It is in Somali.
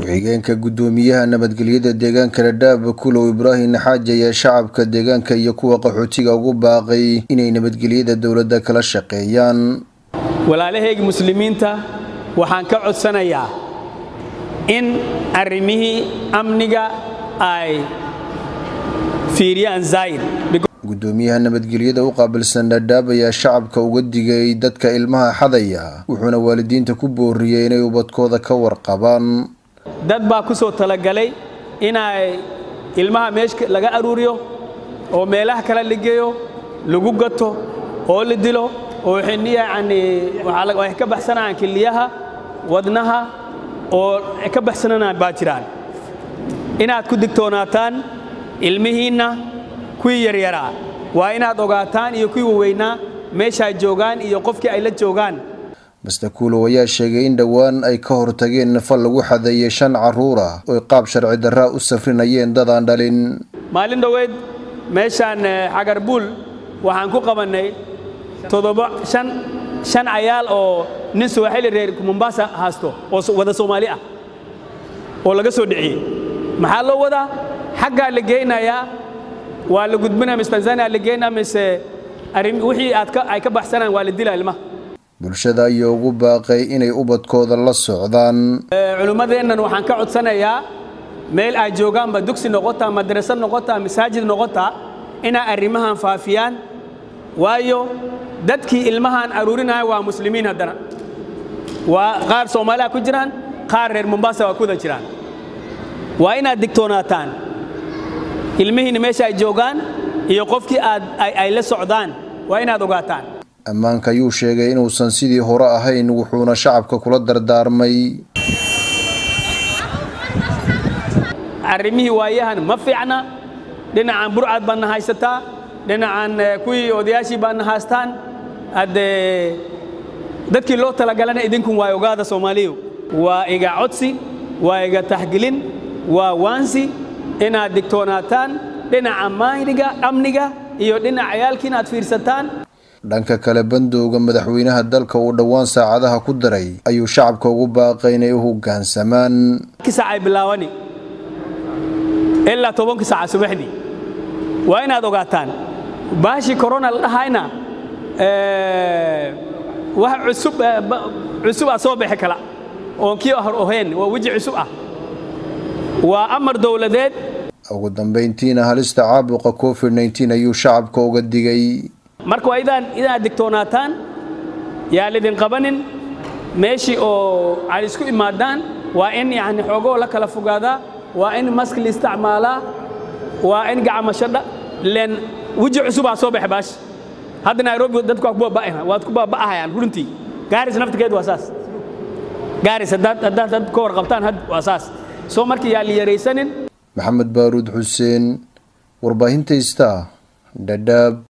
ku-xigeenka guddoomiyaha nabadgelyada deegaanka dhadhaab kulow ibraahim xaaji ayaa shacabka deegaanka iyo kuwa qaxootiga ugu baaqay inay nabadgelyada dowladda kala shaqeeyaan walaalahayga muslimiinta waxaan ka codsanayaa in arrimihii amniga ay fiiriyaan zaa'id guddoomiyaha nabadgelyada u qaabilsan dhadhaab ayaa shacabka uga digay dadka ilmaha xadaya wuxuuna waalidiinta ku booriyey inay ubadkooda ka warqabaan dad baa ku soo talagalay inay ilmaha meesha laga aruuriyo oo meelaha kale la geeyo lagu gato oo la dilo oo yani waxay ka baxsanayaan kiliyaha wadnaha oo ka baxsananaan baa jiraan inaad ku digtoonaataan ilmihiinna kuwii yaryaraa waa inaad ogaataan iyo kuwii waweynaa meeshaay joogaan iyo qofkii ay la joogaan master kuulow ayaa sheegay in dhowaan ay ka hortageen fal lagu xadeeyey shan carruur ah oy qaab sharci darraa u safrinayeen dadaan dhalin maalin dhoweed meeshaan xagarbuul waxaan ku qabannay toddoba shan shan cayaal oo nin suwaxili reer mombasa haasto oo wada soomaali ah oo laga soo dhiciyey maxaa loo wadaa xaggaa la geynayaa waa la gudbinaya mise tanzania la geynaa mise wixii aad ay ka baxsanaan waa la dilaa ilmaha bulshada ayaa ugu baaqay inay ubadkooda la socdaan culimmadeennan waxaan ka codsanayaa meel ay joogaanba dugsi noqotaa madrasad noqotaa masaajid noqotaa inay arrimahan faafiyaan waayo dadkii ilmahan aruurinaya waa muslimiin haddana waa qaar soomaaliya ku jiraan qaar reer mombasa waa kuda jiraan waa inaad digtoonaataan ilmihiina meesha ay joogaan iyo qofkii aad ay la socdaan waa inaad ogaataan ammaanka ayuu sheegay inuusan sidii hore ahayn wuxuuna shacabka kula dardaarmay arrimihii waayahan ma fiicna dhinacan burcad baadna haysataa dhinacan kuwii odayaashii baadna haystaan haddee dadkii loo talagalana idinkun waa ogaada soomaaliyu waa iga codsi waa iga taxgelin waa waansi inaad digtoonaataan dhinaca maaniga amniga iyo dhinaca cayaalkii inaad fiirsataan dhanka kale bandowga madaxweynaha dalka uu dhowaan saacadaha ku daray ayuu shacabka ugu baaqay inay u hoggaansamaan saacay bilaawani ilaa tobanka saaca subaxdii waa inaad ogaataan baashii korona la dhahayna wax cusub cusub ah soo bixi kala oon kii hor ohayn waa weji cusub ah waa amar dowladeed ugu dambayntiina halista caabuqa covid nteen ayuu shacabka uga digay marka waa idaan inaad digtoonaataan yaa lidin qabanin meeshii oo ay isku imaadaan waa in yani xoogoo la kala fogaadaa waa in mask la isticmaalaa waa in gacmashadha len weji cusubaa soo baxa baash hadda nairobi dadku waa ku baaba'ayna waad ku baaba'ahayaan runtii gaaris naftigeed waa saas gaaris haddaad haddaad dad ka warqabtaan had waa saas soo markii yaa la yaraysanin maxamed baaruud xuseen warbaahinta ista dhadhaab